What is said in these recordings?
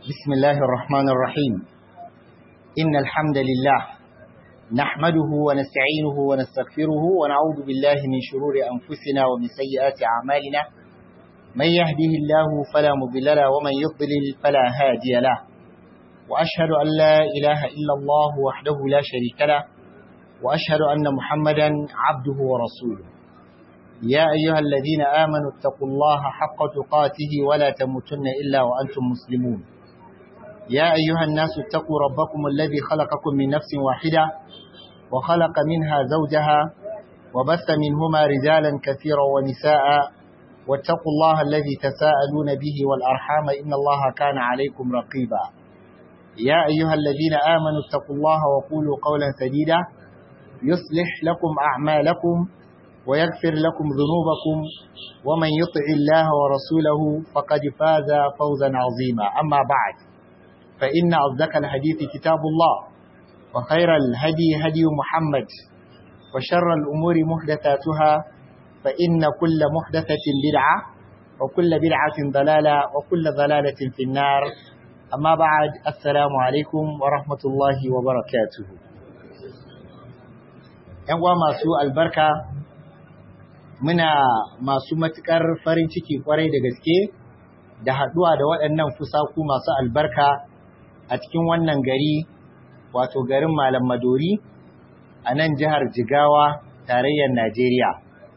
بسم الله الرحمن الرحيم إن الحمد لله نحمده ونستعينه ونستغفره ونعوذ بالله من شرور أنفسنا ومن سيئات أعمالنا من يهده الله فلا مضل له ومن يضلل فلا هادي له وأشهد أن لا إله إلا الله وحده لا شريك له وأشهد أن محمدا عبده ورسوله يا أيها الذين آمنوا اتقوا الله حق تقاته ولا تموتن إلا وأنتم مسلمون يا أيها الناس اتقوا ربكم الذي خلقكم من نفس واحدة وخلق منها زوجها وبث منهما رجالا كثيرا ونساء واتقوا الله الذي تساءلون به والأرحام إن الله كان عليكم رقيبا يا أيها الذين آمنوا اتقوا الله وقولوا قولا سديدا يصلح لكم أعمالكم ويغفر لكم ذنوبكم ومن يطع الله ورسوله فقد فاز فوزا عظيما أما بعد فإن أصدق الحديث كتاب الله وخير الهدي هدي محمد وشر الأمور محدثاتها فإن كل محدثة بدعة وكل بدعة ضلالة وكل ضلالة في النار أما بعد السلام عليكم ورحمة الله وبركاته ‘Yan masu albarka muna masu matuƙar farin ciki kwarai da gaske da haɗuwa da waɗannan fusaku masu albarka a cikin wannan gari wato garin Malam Madori a nan jihar Jigawa tarayyar Najeriya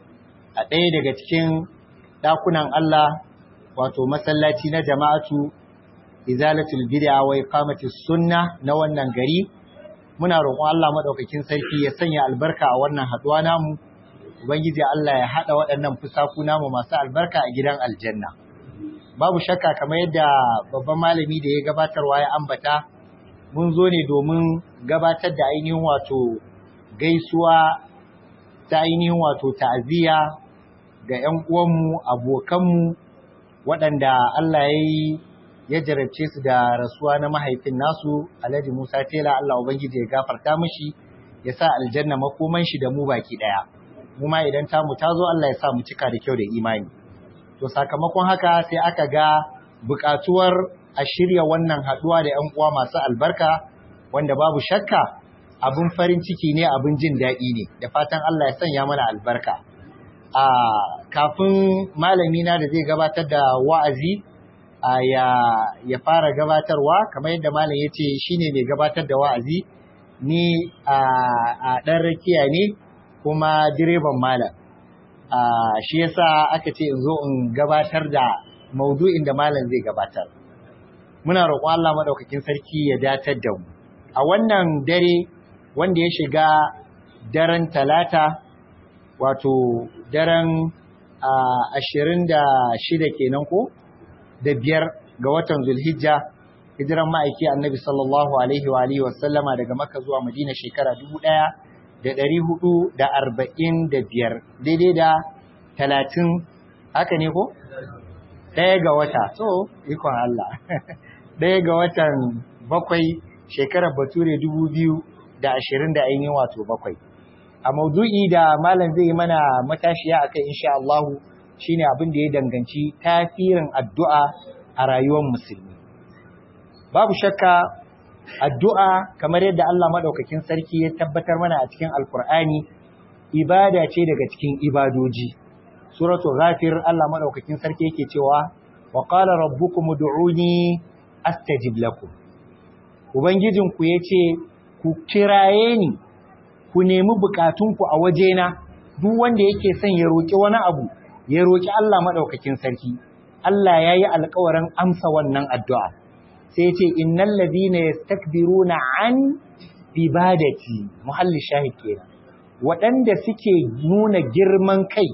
a ɗaya daga cikin ɗakunan Allah wato masallaci na jama'atu izalatul bid'a wa iqamatis sunna na wannan gari muna roƙon Allah madaukakin sarki ya sanya albarka a wannan haɗuwa namu Ubangiji Allah ya haɗa waɗannan fusaku namu masu albarka a gidan aljanna. Babu shakka kamar yadda babban malami da ya gabatarwa ya ambata, mun zo ne domin gabatar da ainihin wato gaisuwa ta ainihin wato ta'aziyya ga ‘yan uwanmu, abokanmu waɗanda Allah ya yi ya jarabce su da rasuwa na mahaifin nasu Alhaji Musa Tela Allah Ubangiji ya gafarta mishi ya sa aljanna makoman shi da mu baki ɗaya. mu ma idan tamu ta zo Allah ya sa mu cika da kyau da imani. To sakamakon haka sai aka ga buƙatuwar a shirya wannan haɗuwa da ‘yan uwa masu albarka wanda babu shakka abin farin ciki ne abin jin daɗi ne da fatan Allah ya sanya mana albarka. A kafin malami na da zai gabatar da wa'azi ya, ya fara gabatarwa kamar yadda malam ya ce shine mai gabatar da wa'azi ni a ɗan rakiya ne kuma direban malam shi yasa aka ce in zo in gabatar da maudu'in da malam zai gabatar muna roƙon Allah madaukakin sarki ya datar da mu a wannan dare wanda ya shiga daren talata wato daren ashirin da shida kenan ko da biyar ga watan zulhijja hijiran ma'aiki annabi sallallahu alaihi wa alihi wasallama daga makka zuwa madina shekara dubu ɗaya da ɗari hudu da arba'in da biyar daidai da talatin haka ne ko? ɗaya ga wata so ikon Allah ɗaya ga watan bakwai shekarar bature dubu biyu da ashirin da ainihin wato bakwai a maudu'i da malam zai yi mana matashiya a kai insha Allahu shine abin da ya danganci tasirin addu'a a rayuwar musulmi babu shakka addu'a kamar yadda Allah maɗaukakin sarki ya tabbatar mana a cikin alkur'ani ibada ce daga cikin ibadoji suratul ghafir Allah maɗaukakin sarki yake cewa wa qala rabbukum ud'uni astajib lakum ubangijinku yace ku kiraye ni ku nemi bukatunku a wajena duk wanda yake son ya roki wani abu ya roki Allah maɗaukakin sarki Allah yayi alƙawarin amsa wannan addu'a sai ce innal ladina yastakbiruna an ibadati muhalli shahid kenan waɗanda suke nuna girman kai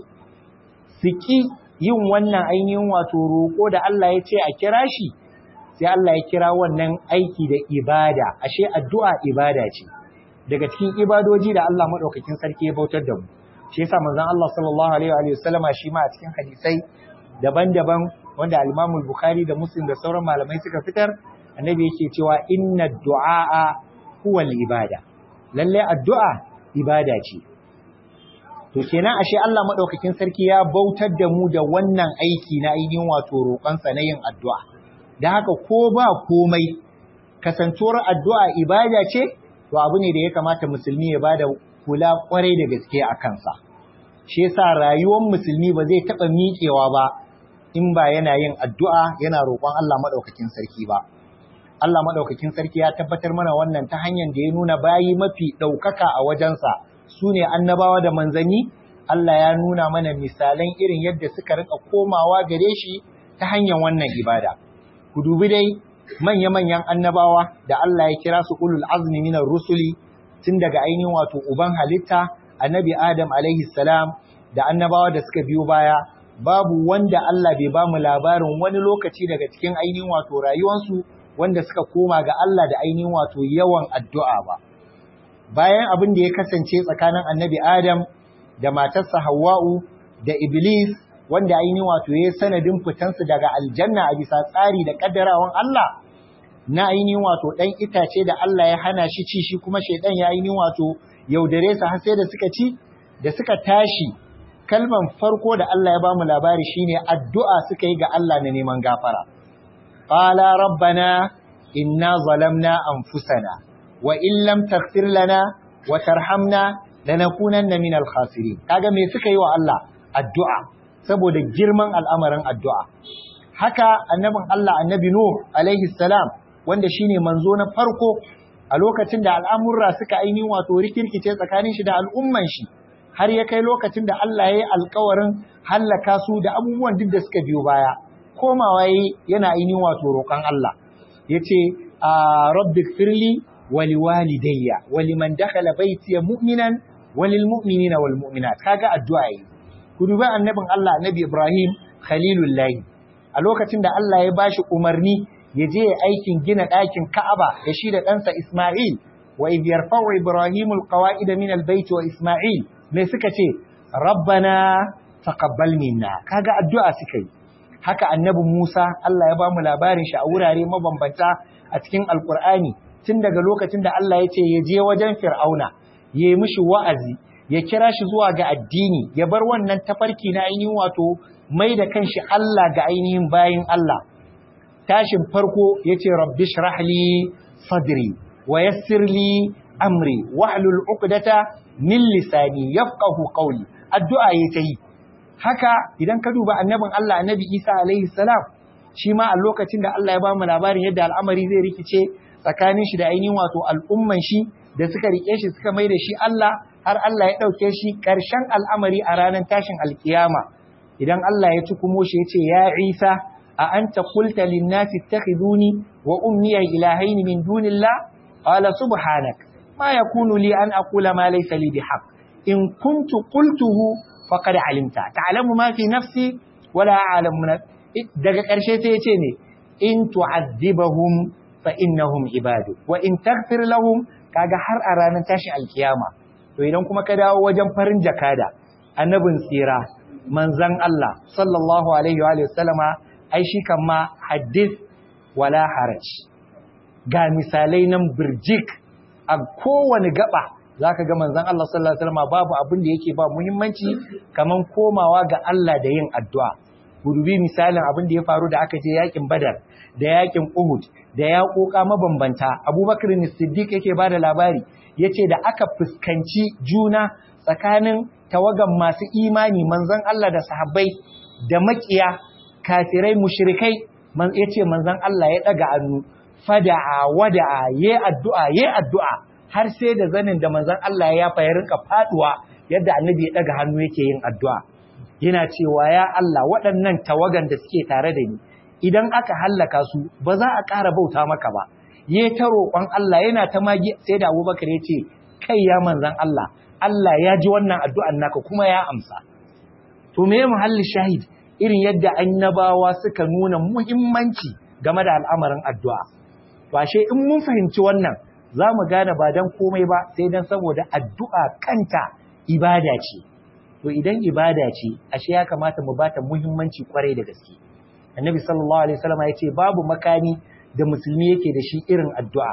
suki yin wannan ainihin wato roƙo da Allah ya ce a kira shi sai Allah ya kira wannan aiki da ibada ashe addu'a ibada ce daga cikin ibadoji da Allah madaukakin sarki ya bautar da mu shi yasa manzon Allah sallallahu alaihi wa sallama shi ma a cikin hadisai daban-daban wanda al-Imam al-Bukhari da Muslim da sauran malamai suka fitar annabi yake cewa inna du'a huwa ibada lalle addu'a ibada ce to kenan ashe Allah madaukakin sarki ya bautar da mu da wannan aiki na ainihin wato roƙon sa na yin addu'a da haka ko ba komai kasantuwar addu'a ibada ce to abu ne da ya kamata musulmi ya bada kula kwarai da gaske a kansa shi yasa rayuwar musulmi ba zai taɓa miƙewa ba in ba yana yin addu'a yana roƙon Allah maɗaukakin sarki ba Allah maɗaukakin sarki ya tabbatar mana wannan ta hanyar da ya nuna bayi mafi ɗaukaka a wajensa su ne annabawa da manzanni Allah ya nuna mana misalan irin yadda suka rika komawa gare shi ta hanyar wannan ibada ku dubi dai manya-manyan annabawa da Allah ya kira su ulul azmi minar rusuli tun daga ainihin wato uban halitta annabi Adam alaihi salam da annabawa da suka biyo baya babu wanda Allah bai ba mu labarin wani lokaci daga cikin ainihin wato rayuwarsu wanda suka koma ga Allah da ainihin wato yawan addu'a ba bayan abin da ya kasance tsakanin annabi Adam da matarsa Hawwa'u da Iblis wanda ainihin wato ya sanadin fitansu daga aljanna a bisa tsari da kaddarawan Allah na ainihin wato ɗan itace da Allah ya hana shi ci shi kuma shaidan ya ainihin wato yaudare su har sai da suka ci da suka tashi kalman farko da Allah ya bamu labari shine addu'a suka yi ga Allah na neman gafara qala rabbana inna zalamna anfusana wa in lam taghfir lana wa tarhamna lanakunanna minal khasirin kaga me suka yi wa Allah addu'a saboda girman al'amarin addu'a haka annabin Allah annabi Nuh alaihi salam wanda shine manzo na farko a lokacin da al'amurra suka ainihin wato rikirkice tsakanin shi da al'umman shi har ya kai lokacin da Allah ya yi alkawarin hallaka su da abubuwan duk da suka biyo baya komawa yi yana ainihin wato roƙon Allah ya ce a rabbik firli wali walidayya wali man dakhala baitiya mu'minan walil mu'minina wal mu'minat kaga addu'a yi ku dubi annabin Allah annabi Ibrahim khalilullahi a lokacin da Allah ya bashi umarni ya je aikin gina ɗakin Ka'aba da shi da ɗansa Isma'il wa idh yarfa'u Ibrahimul qawa'id min al-bayt wa Isma'il me suka ce rabbana taqabbal minna kaga addu'a suka yi haka annabi Musa Allah ya bamu labarin shi a wurare mabambanta a cikin Alkur'ani tun daga lokacin da Allah ya ce ya je wajen Fir'auna ya yi mishi wa'azi ya kira shi zuwa ga addini ya bar wannan tafarki na ainihin wato mai da kanshi Allah ga ainihin bayin Allah tashin farko yace rabbi shrah li sadri wa yassir li amri wahlul uqdata min lisani yafqahu qawli addu'a yayi yi haka idan ka duba annabin Allah annabi Isa alaihi salam shi ma a lokacin da Allah ya ba mu labarin yadda al'amari zai rikice tsakanin shi da ainihin wato al'umman shi da suka rike shi suka mai da shi Allah har Allah ya dauke shi karshen al'amari a ranar tashin alkiyama idan Allah ya tukumo shi ya ce ya Isa a anta qulta lin nasi ittakhiduni wa ummi ilahaini min dunillah qala subhanak ma yakunu li an aqula ma laysa li bihaq in kuntu qultuhu faqad alimta ta'lamu ma fi nafsi wala a'lamu daga ƙarshe sai ya ce ne in tu'azzibahum fa innahum ibadu wa in taghfir lahum kaga har a ranar tashi alkiyama to idan kuma ka dawo wajen farin jakada annabin tsira manzon Allah sallallahu alaihi wa alihi wasallama ai shi kan ma hadith wala haraj ga misalai nan birjik a kowane gaba zaka ga manzon Allah sallallahu alaihi wasallama babu abin da yake ba muhimmanci kaman komawa ga Allah da yin addu'a gudubi misalin abin da ya faru da aka je yakin Badar da yakin Uhud da yaƙoƙa mabambanta Abubakar Siddiq yake ba da labari yace da aka fuskanci juna tsakanin tawagan masu imani manzon Allah da sahabbai da makiya kafirai mushrikai man yace manzon Allah ya daga annu fada'a wada'a yayi addu'a yayi addu'a har sai da zanin da manzon Allah ya fa ya rinka faduwa yadda annabi ya daga hannu yake yin addu'a yana cewa ya Allah waɗannan tawagan da suke tare da ni idan aka hallaka su ba za a ƙara bauta maka ba ya ta roƙon Allah yana ta magi sai da Abubakar ya ce kai ya manzan Allah Allah ya ji wannan addu'an naka kuma ya amsa to me muhalli shahid irin yadda annabawa suka nuna muhimmanci game da al'amarin addu'a to ashe in mun fahimci wannan za mu gane ba dan komai ba sai dan saboda addu'a kanta ibada ce to idan ibada ce ashe ya kamata mu bata muhimmanci kwarai da gaske annabi sallallahu alaihi wasallam ya ce babu makani da musulmi yake da shi irin addu'a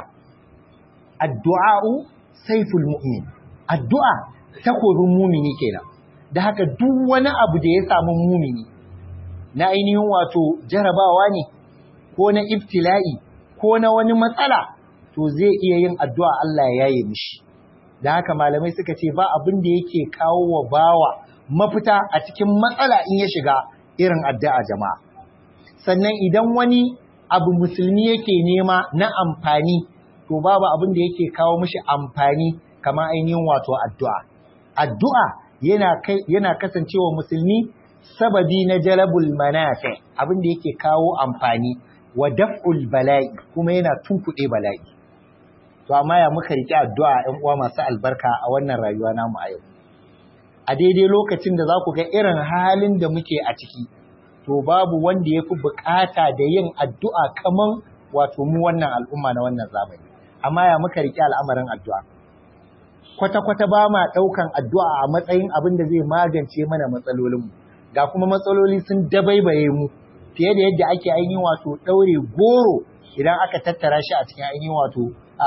addu'a'u saiful mu'min addu'a takobin mumini kenan da haka duk wani abu da ya samu mumini na ainihin wato jarabawa ne ko na ibtila'i ko na wani matsala to zai iya yin addu'a Allah ya yaye mishi da haka malamai suka ce ba abin da yake kawo wa bawa mafita a cikin matsala in ya shiga irin addu'a jama'a sannan idan wani abu musulmi yake nema na amfani to babu abin da yake kawo mishi amfani kamar ainihin wato addu'a addu'a yana kai yana kasancewa musulmi sababi na jalabul manafi abin da yake kawo amfani wa daf'ul bala'i kuma yana tunkuɗe bala'i to amma ya muka riƙe addu'a ɗan uwa masu albarka a wannan rayuwa namu a yau a daidai lokacin da za ku ga irin halin da muke a ciki to babu wanda ya fi bukata da yin addu'a kaman wato mu wannan al'umma na wannan zamani amma ya muka riƙe al'amarin addu'a kwata-kwata ba ma ɗaukan addu'a a matsayin abin da zai magance mana matsalolinmu ga kuma matsaloli sun dabaibaye mu fiye da yadda ake ainihin wato ɗaure goro idan aka tattara shi a cikin ainihin wato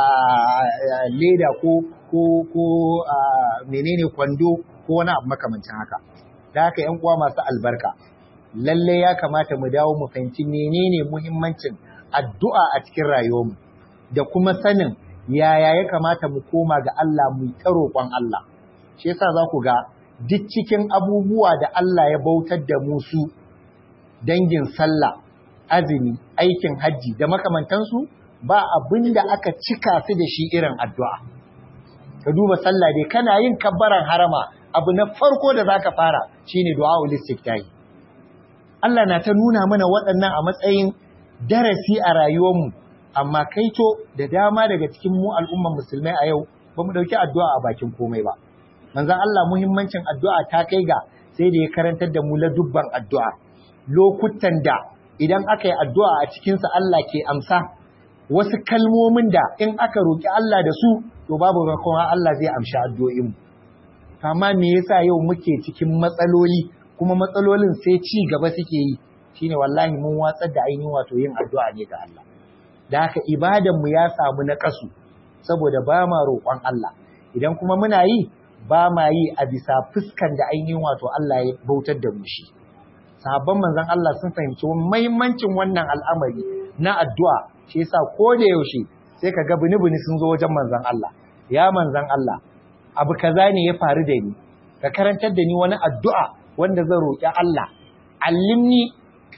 leda ko ko ko menene kwando ko wani abu makamancin haka da haka yan uwa masu albarka lalle ya kamata mu dawo mu fahimci menene muhimmancin addu'a a cikin rayuwarmu da kuma sanin yaya ya kamata mu koma ga Allah mu ta roƙon Allah shi yasa za ku ga duk cikin abubuwa da Allah ya bautar da mu su dangin sallah azumi aikin hajji da makamantansu ba abin da aka cika su da shi irin addu'a ka duba sallah dai kana yin kabbaran harama abu na farko da zaka fara shine du'aul istiftahi Allah na ta nuna mana waɗannan a matsayin darasi a rayuwarmu amma kaito da dama daga cikin mu al'umman musulmai a yau ba mu dauki addu'a a bakin komai ba manzon Allah muhimmancin addu'a ta kai ga sai da ya karantar da mu dubban addu'a lokutan da idan aka yi addu'a a cikinsa Allah ke amsa wasu kalmomin da in aka roƙi Allah da su to babu rakon Allah zai amshi addu'o'in amma me yasa yau muke cikin matsaloli kuma matsalolin sai ci gaba suke yi shine wallahi mun watsar da ainihin wato yin addu'a ne ga Allah da haka ibadan mu ya samu na kasu saboda ba ma roƙon Allah idan kuma muna yi ba ma yi a bisa fuskan da ainihin wato Allah ya bautar da mu shi sahabban manzon Allah sun fahimci muhimmancin wannan al'amari na addu'a shi yasa ko da yaushe sai ka ga bini-bini sun zo wajen manzon Allah ya manzon Allah abu kaza ne ya faru da ni ka karantar da ni wani addu'a wanda zan roƙi Allah allimni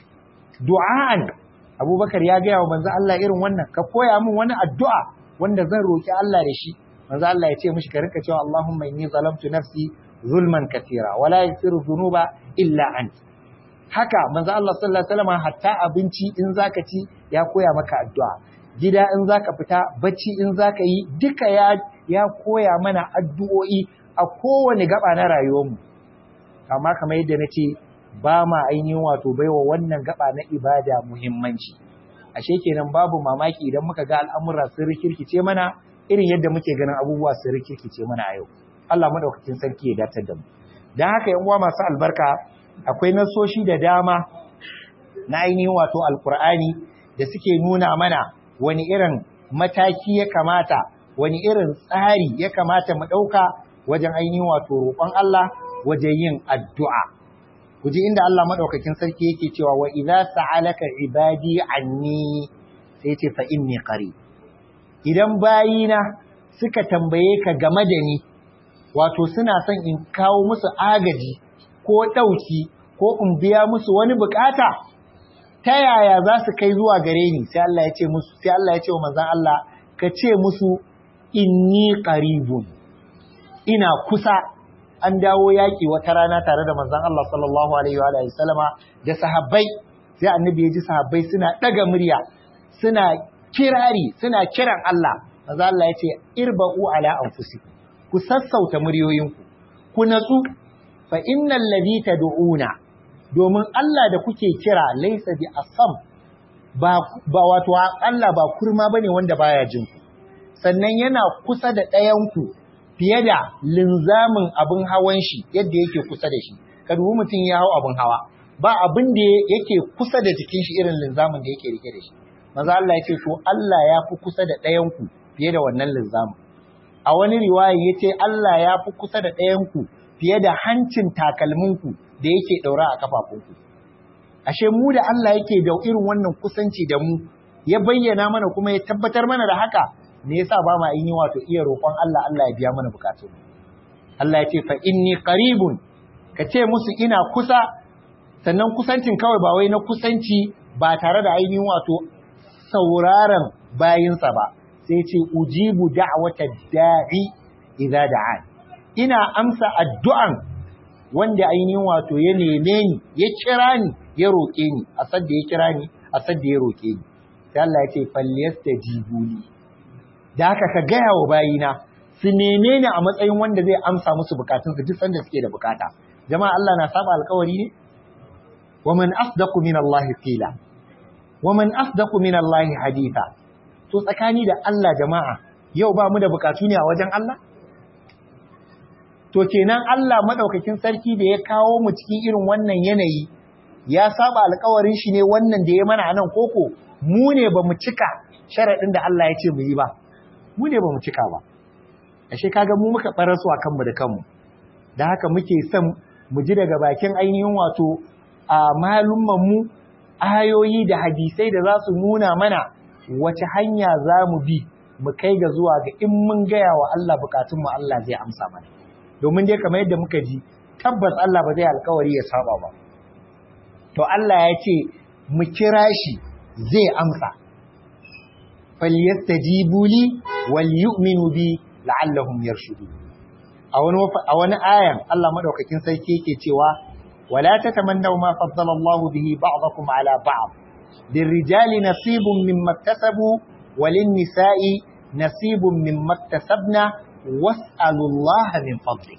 du'an Abubakar ya gaya wa manzon Allah irin wannan ka koya min wani addu'a wanda zan roƙi Allah da shi manzon Allah ya ce mishi ka rinka cewa Allahumma inni zalamtu nafsi zulman katira wala yaghfiru dhunuba illa anta haka manzo Allah sallallahu alaihi wasallam hatta abinci in zaka ci ya koya maka addu'a gida in zaka fita bacci in zaka yi duka ya ya koya mana addu'o'i a kowane gaba na rayuwarmu amma kamar yadda nace ba ma ainihin wato baiwa wannan gaba na ibada muhimmanci ashe kenan babu mamaki idan muka ga al'amura sun rikirkice mana irin yadda muke ganin abubuwa sun rikirkice mana a yau Allah madaukakin sarki ya datar da mu dan haka yan uwa masu albarka akwai nasoshi da dama na ainihin wato alkur'ani da suke nuna mana wani irin mataki ya kamata wani irin tsari ya kamata mu ɗauka wajen ainihin wato roƙon Allah wajen yin addu'a ku ji inda Allah maɗaukakin sarki yake cewa wa idza sa'alaka ibadi anni sai ce fa inni qarib idan bayina suka tambaye ka game da ni wato suna son in kawo musu agaji ko ɗauki ko in biya musu wani bukata ta yaya za su kai zuwa gare ni sai Allah ya ce musu sai Allah ya ce wa manzon Allah ka ce musu inni qaribun ina kusa an dawo yaki wata rana tare da manzon Allah sallallahu alaihi wa alihi sallama da sahabbai sai annabi ya ji sahabbai suna daga murya suna kirari suna kiran Allah manzon Allah ya ce irba'u ala anfusikum ku sassauta muryoyinku ku natsu fa innal ladhi tad'una domin Allah da kuke kira laysa bi asam ba ba wato Allah ba kurma bane wanda baya jin ku sannan yana kusa da ɗayan ku fiye da linzamin abin hawan shi yadda yake kusa da shi ka dubi mutum ya hau abin hawa ba abin da yake kusa da jikin shi irin linzamin da yake rike da shi manzo Allah ya ce to Allah ya fi kusa da ɗayan ku fiye da wannan linzamin a wani riwaya yace Allah ya fi kusa da ɗayan ku fiye da hancin takalminku da yake ɗaura a kafafunku. ashe mu da Allah yake da irin wannan kusanci da mu ya bayyana mana kuma ya tabbatar mana da haka me yasa ba ma yi wato iya roƙon Allah Allah ya biya mana bukatun Allah ya ce fa inni qaribun ka ce musu ina kusa sannan kusancin kawai ba wai na kusanci ba tare da ainihin wato sauraron bayinsa ba sai ce ujibu da'wata da'i idza da'an ina amsa addu'an wanda ainihin wato ya neme ni ya kira ni ya roƙe ni a sadda ya kira ni a sadda ya roƙe ni sai Allah ya ce falyastajibu li da haka ka gaya wa bayina su neme ni a matsayin wanda zai amsa musu bukatunsu duk sanda suke da bukata jama'a Allah na saba alƙawari ne wa man asdaqu min Allah qila wa man asdaqu min Allah haditha to tsakani da Allah jama'a yau ba mu da bukatu ne a wajen Allah to kenan Allah madaukakin sarki da ya kawo mu cikin irin wannan yanayi ya saba alƙawarin shi ne wannan da ya mana anan koko mu ne ba mu cika sharaɗin da Allah ya ce mu yi ba mu ne ba mu cika ba ashe kaga mu muka ɓarasu a kanmu da kanmu da haka muke son mu ji daga bakin ainihin wato a mu ayoyi da hadisai da za su nuna mana wace hanya za mu bi mu kai ga zuwa ga in mun gaya wa Allah bukatunmu Allah zai amsa mana domin dai kamar yadda muka ji tabbas Allah ba zai alkawari ya saba ba to Allah ya ce mu kira shi zai amsa falyastajibu li wal yu'minu bi la'allahum yarshudun a wani a wani ayan Allah madaukakin sarki yake cewa wala tatamannaw ma faddala Allah bihi ba'dakum ala ba'd lirrijali nasibun mimma iktasabu walin nisa'i nasibun mimma iktasabna was'alu Allah min fadli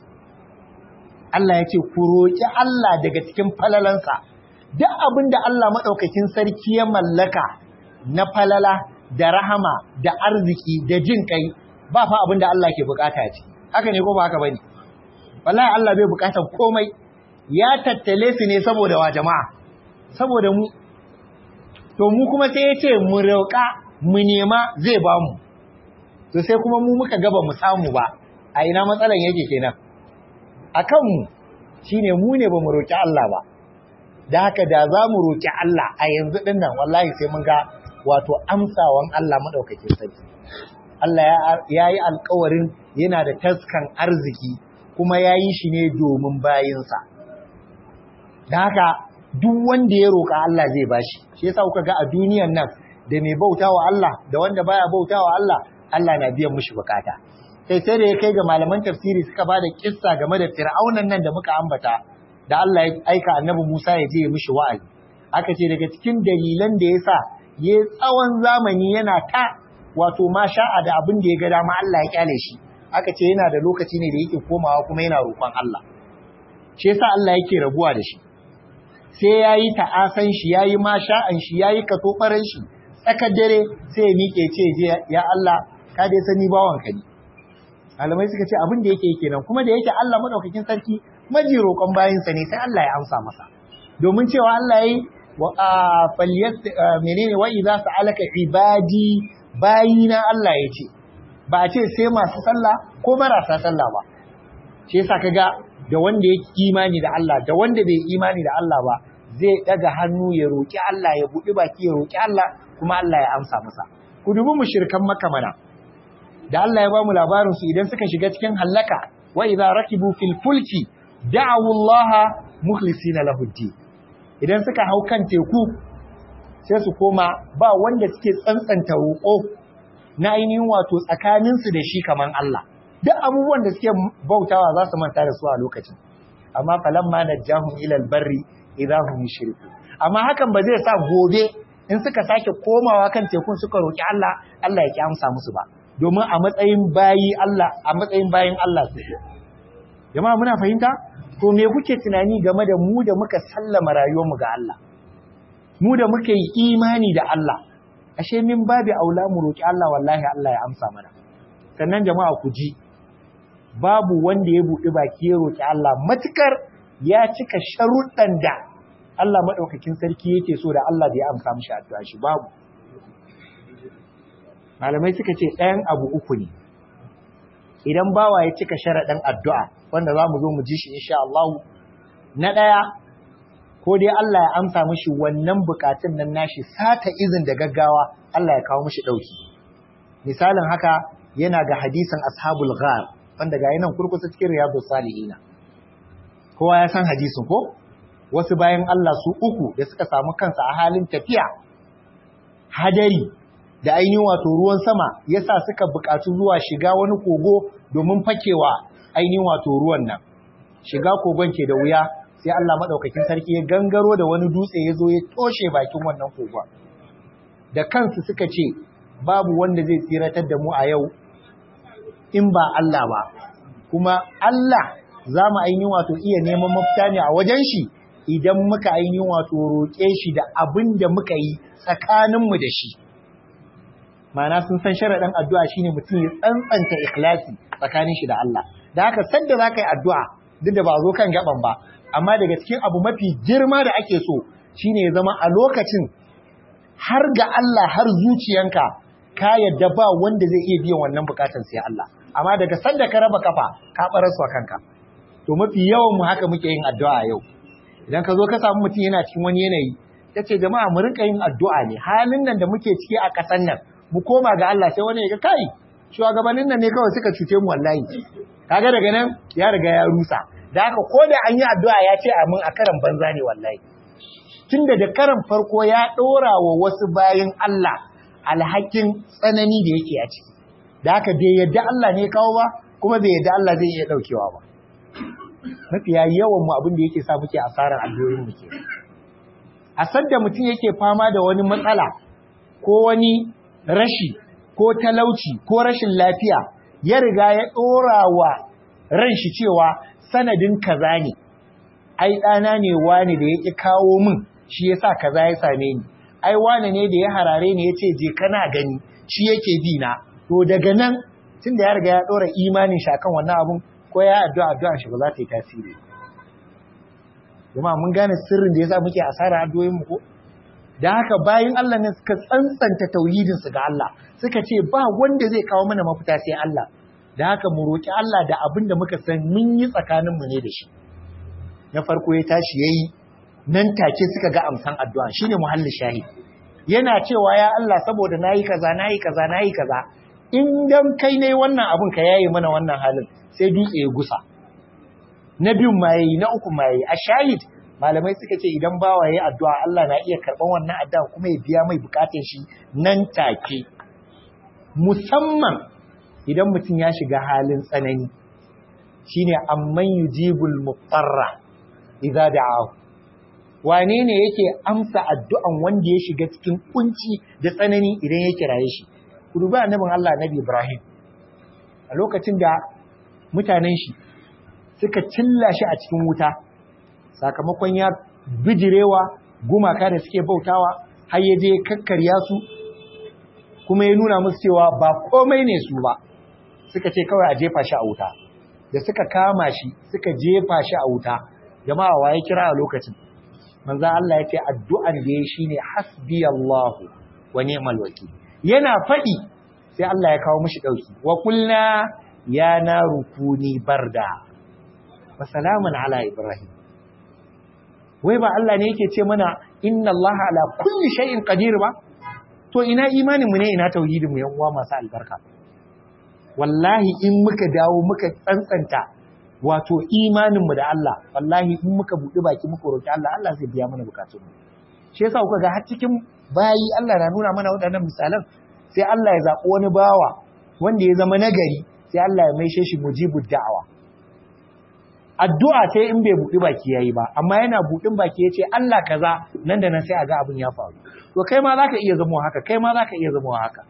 Allah yace ku roki Allah daga cikin falalansa duk abinda Allah madaukakin sarki ya mallaka na falala da rahama da arziki da jin kai ba fa abin da Allah ke bukata ce haka ne ko ba haka bane wallahi Allah bai bukatar komai ya tattale su ne saboda wa jama'a saboda mu to mu kuma sai ya ce mu roƙa mu nema zai ba mu to sai kuma mu muka gaba mu samu ba a ina matsalan yake kenan akan mu shine mu ne ba mu roƙi Allah ba da haka da za mu roƙi Allah a yanzu dinnan wallahi sai mun ga wato amsawan Allah madaukakin sarki Allah ya yi alkawarin yana da taskan arziki kuma ya yi shi ne domin bayinsa. Da haka duk wanda ya roƙa Allah zai bashi. Shi yasa kuka ga a duniyan nan da mai bauta wa Allah da wanda baya bauta wa Allah, Allah na biyan mushi bukata. Sai sai da ya kai ga malaman tafsiri suka ba da kissa game da fir'aunan nan da muka ambata da Allah ya aika annabi Musa ya je ya mishi wa'azi. Aka ce daga cikin dalilan da ya sa ya tsawon zamani yana ta wato ma sha'a da abin da ya ga dama Allah ya kyale shi aka ce yana da lokaci ne da yake komawa kuma yana roƙon Allah shi yasa Allah yake rabuwa da shi sai yayi ta'asan shi yayi ma sha'an shi yayi katobaran shi tsakar dare sai ya miƙe ce je ya Allah ka dai sani bawan ka ne malamai suka ce abin da yake kenan kuma da yake Allah madaukakin sarki maji roƙon bayinsa ne sai Allah ya amsa masa domin cewa Allah yayi wa falyat menene wa idza sa'alaka ibadi bayina Allah ya ce ba a ce sai masu sallah ko marasa sallah ba shi yasa kaga da wanda ya imani da Allah da wanda bai imani da Allah ba zai daga hannu ya roki Allah ya buɗi baki ya roki Allah kuma Allah ya amsa masa ku dubi mushrikan Makka mana da Allah ya ba mu labarin su idan suka shiga cikin hallaka wa idza rakibu fil fulki da'u Allah mukhlisina lahu idan suka hau kan teku sai su koma ba wanda suke tsantsanta roƙo na ainihin wato tsakaninsu da shi kaman Allah duk abubuwan da suke bautawa za su manta da su a lokacin amma falamma najjahum ila albarri idahum yushriku amma hakan ba zai sa gobe in suka sake komawa kan tekun suka roki Allah Allah ya ki amsa musu ba domin a matsayin bayi Allah a matsayin bayin Allah su jama'a muna fahimta to me kuke tunani game da mu da muka sallama rayuwarmu ga Allah mu da muka yi imani da Allah ashe min babu aula mu roki Allah wallahi Allah ya amsa mana sannan jama'a ku ji babu wanda ya buɗi baki ya roki Allah matukar ya cika sharuɗan da Allah madaukakin sarki yake so da Allah bai amsa mishi addu'a shi babu malamai suka ce ɗayan abu uku ne idan bawa ya cika sharaɗin addu'a wanda za mu zo mu ji shi insha Allah na ɗaya ko dai Allah ya amsa mishi wannan bukatun nan nashi sata izin da gaggawa Allah ya kawo mishi dauki misalin haka yana ga hadisin ashabul ghar wanda ga yanan kurkusa cikin riyadus salihina kowa ya san hadisin ko wasu bayan Allah su uku da suka samu kansa a halin tafiya hadari da ainihin wato ruwan sama yasa suka buƙatu zuwa shiga wani kogo domin fakewa ainihin wato ruwan nan shiga kogon ke da wuya sai Allah madaukakin sarki ya gangaro da wani dutse ya zo ya toshe bakin wannan kogon da kansu suka ce babu wanda zai tsiratar da mu a yau in ba Allah ba kuma Allah za mu ainihin wato iya neman mafita ne a wajen shi idan muka ainihin wato roƙe shi da abin da muka yi tsakaninmu da shi Ma'ana sun san sharaɗin addu'a shine mutum ya tsantsanta ikhlasi tsakanin shi da Allah da haka sanda za ka yi addu'a duk da ba zo kan gaban ba amma daga cikin abu mafi girma da ake so shine ya zama a lokacin har ga Allah har zuciyanka ka yadda ba wanda zai iya biyan wannan bukatan sai Allah amma daga sanda ka raba kafa ka baraswa kanka to mafi yawan mu haka muke yin addu'a yau idan ka zo ka samu mutum yana cikin wani yanayi ta ce jama'a mu rinka yin addu'a ne halin nan da muke ciki a ƙasar nan mu koma ga Allah sai wani ya ga kai shugabannin nan ne kawai suka cuce mu wallahi kaga daga nan ya riga ya rusa da haka ko da an yi addu'a ya ce amin a karan banza ne wallahi tunda da karan farko ya ɗora wa wasu bayan Allah alhakin tsanani da yake a ciki da haka bai yadda Allah ne kawo ba kuma bai yadda Allah zai iya ɗaukewa ba mafiya yawan mu abin da yake sa muke asarar addu'o'in mu ke a sadda mutum yake fama da wani matsala ko wani rashi ko talauci ko rashin lafiya ya riga ya ɗora wa ran shi cewa sanadin kaza ne ai ɗana ne wani da ya ƙi kawo min shi ya sa kaza ya same ni ai wani ne da ya harare ni ya ce je kana gani shi yake bi na to daga nan tun da ya riga ya ɗora imanin shi akan wannan abun ko ya addu'a addu'a shi ba za ta yi tasiri jama'a mun gane sirrin da yasa muke asara addu'o'in mu ko da haka bayan Allah ne suka tsantsanta tauhidin su ga Allah suka ce ba wanda zai kawo mana mafita sai Allah da haka mu roki Allah da abin da muka san mun yi tsakanin mu ne da shi na farko ya tashi yayi nan take suka ga amsan addu'a shine muhallin shahid yana cewa ya Allah saboda nayi kaza nayi kaza nayi kaza in dan kai ne wannan abun ka yayi mana wannan halin sai dutse ya gusa na biyun ma yayi na uku ma yayi a shahid malamai suka ce idan bawa yayi addu'a Allah na iya karban wannan addu'a kuma ya biya mai bukatun shi nan take musamman idan mutum ya shiga halin tsanani shine amman yujibul muqtarra idza da'ahu wane ne yake amsa addu'an wanda ya shiga cikin kunci da tsanani idan ya kiraye shi ku dubi annabin Allah Nabi Ibrahim a lokacin da mutanen shi suka cilla shi a cikin wuta sakamakon ya bijirewa gumaka da suke bautawa har ya je kakkarya su kuma ya nuna musu cewa ba komai ne su ba suka ce kawai a jefa shi a wuta da suka kama shi suka jefa shi a wuta jama'a wa ya kira a lokacin manzo Allah ya ce addu'an da ya shine hasbiyallahu wa ni'mal wakil yana faɗi sai Allah ya kawo mishi dauki wa kulna ya naru kuni barda wa salamun ala ibrahim wai ba Allah ne yake ce mana inna Allah ala kulli shay'in qadir ba to ina imanin mu ne ina tauhidin mu yan uwa masu albarka wallahi in muka dawo muka tsantsanta wato imanin mu da Allah wallahi in muka buɗe baki muka roki Allah Allah zai biya mana bukatun mu shi yasa kuka ga har cikin bayi Allah na nuna mana waɗannan misalan sai Allah ya zaɓi wani bawa wanda ya zama nagari sai Allah ya maishe shi mujibud da'awa addu'a sai in bai buɗi baki yayi ba amma yana buɗin baki yace Allah kaza nan da nan sai a ga abin ya faru to kai ma zaka iya zama haka kai ma zaka iya zama haka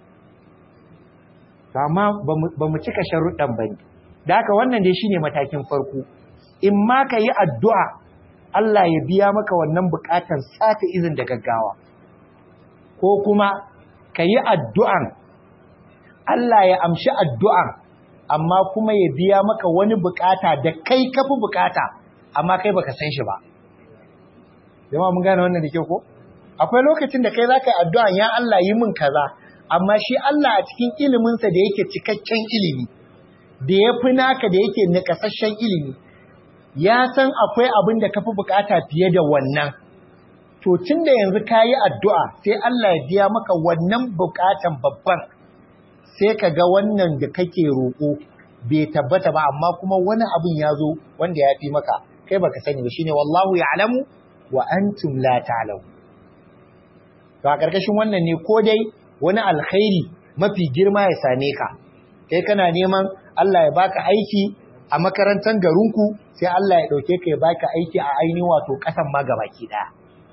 to amma bamu cika sharuɗan bane da haka wannan dai shine matakin farko in ma ka yi addu'a Allah ya biya maka wannan bukatan sata izin da gaggawa ko kuma ka yi addu'an Allah ya amshi addu'an amma kuma ya biya maka wani bukata da kai kafi bukata amma kai baka san shi ba jama'a mun gane wannan da ke ko akwai lokacin da kai zaka yi addu'a ya Allah yi min kaza amma shi Allah a cikin iliminsa da yake cikakken ilimi da ya fi naka da yake nakasashen ilimi ya san akwai abin da kafi bukata fiye da wannan to tun da yanzu ka yi addu'a sai Allah ya biya maka wannan bukatan babban sai ka ga wannan da kake roƙo bai tabbata ba amma kuma wani abin ya zo wanda ya fi maka kai baka sani ba shine wallahu ya'lamu wa antum la ta'lamu to a karkashin wannan ne ko dai wani alkhairi mafi girma ya same ka kai kana neman Allah ya baka aiki a makarantar garinku sai Allah ya dauke ka ya baka aiki a ainihin wato kasan ma gabaki daya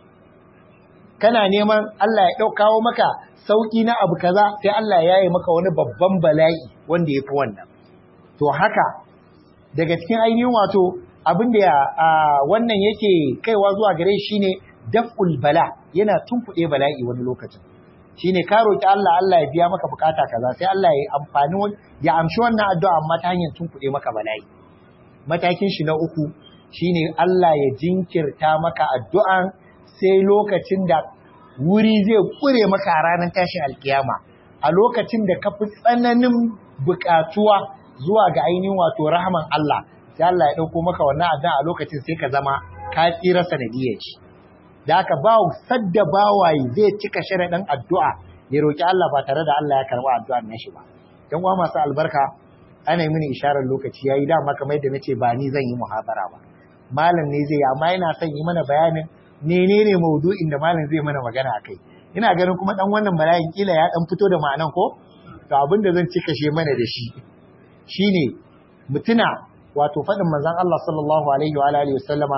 kana neman Allah ya kawo maka sauki na abu kaza sai Allah ya yi maka wani babban bala'i wanda ya fi wannan to haka daga cikin ainihin wato abin da wannan yake kaiwa zuwa gare shi ne daf'ul bala yana tunkuɗe bala'i wani lokacin shine ka roki Allah Allah ya biya maka bukata kaza sai Allah ya amfani ya amshi wannan addu'a amma ta hanyar tunkuɗe maka bala'i matakin shi na uku shine Allah ya jinkirta maka addu'an sai lokacin da wuri zai kure maka a ranar tashin alkiyama a lokacin da ka fi tsananin bukatuwa zuwa ga ainihin wato rahaman Allah sai Allah ya ɗauko maka wannan addu'a a lokacin sai ka zama ka tsira sanadiyar shi da aka ba sadda bawaye zai cika sharaɗin addu'a ya roƙi Allah ba tare da Allah ya karɓi addu'ar nashi ba dan uwa masu albarka ana yi mini isharar lokaci yayi dama kamar yadda nace ba ni zan yi muhabara ba malam ne zai yi amma yana son yi mana bayanin menene maudu'in da malam zai mana magana akai ina ganin kuma dan wannan bala'in kila ya dan fito da ma'anan ko to abin da zan cika she mana da shi shine mutuna wato faɗin manzon Allah sallallahu alaihi wa alihi wasallama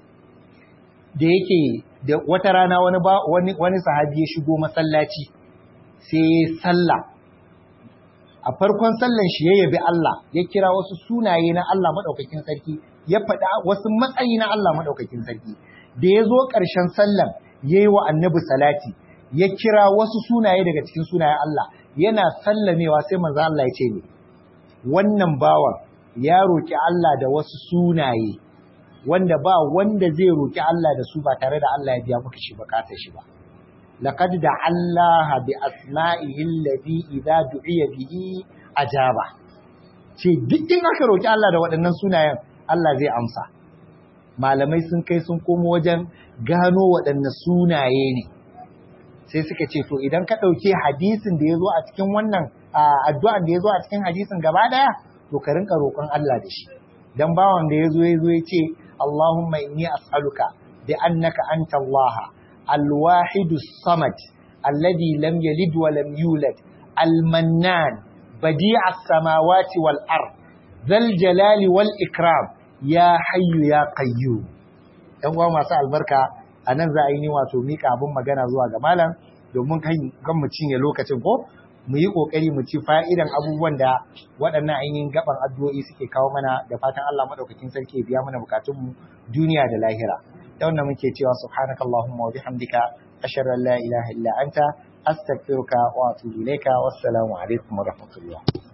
da yake da wata rana wani ba wani wani sahabi ya shigo masallaci sai ya salla a farkon sallan shi ya yabi Allah ya kira wasu sunaye na Allah madaukakin sarki ya faɗa wasu matsayi na Allah madaukakin sarki da ya zo ƙarshen sallan ya yi wa annabi salati ya kira wasu sunaye daga cikin sunayen Allah yana sallamewa sai manzo Allah ya ce ne wannan bawan ya roki Allah da wasu sunaye wanda ba wanda zai roki Allah da su ba tare da Allah ya biya maka shi bukatar shi ba laqad da Allah bi asma'ihi allati idza du'iya bihi ajaba ce duk in aka roki Allah da waɗannan sunayen Allah zai amsa malamai sun kai sun komo wajen gano waɗanne sunaye ne sai suka ce to idan ka ɗauke hadisin da ya zo a cikin wannan addu'an da ya zo a cikin hadisin gaba ɗaya to ka rinka roƙon Allah da shi dan bawan da ya zo ya zo ya ce Allahumma inni as'aluka bi annaka anta Allah al-wahid samad alladhi lam yalid wa lam yulad al-mannan badi' as-samawati wal ard dhal jalali wal ikram ya hayyu ya qayyu ɗan uwa masu albarka a nan za a yi ni wato mika abin magana zuwa ga malam domin kan mu cinye lokacin ko mu yi kokari mu ci fa'idan abubuwan da waɗannan ainihin gaban addu'o'i suke kawo mana da fatan Allah madaukakin sarki ya biya mana bukatun mu duniya da lahira da wannan muke cewa subhanakallahumma wa bihamdika ashhadu an la ilaha illa anta astaghfiruka wa atubu ilayka wassalamu alaikum wa rahmatullah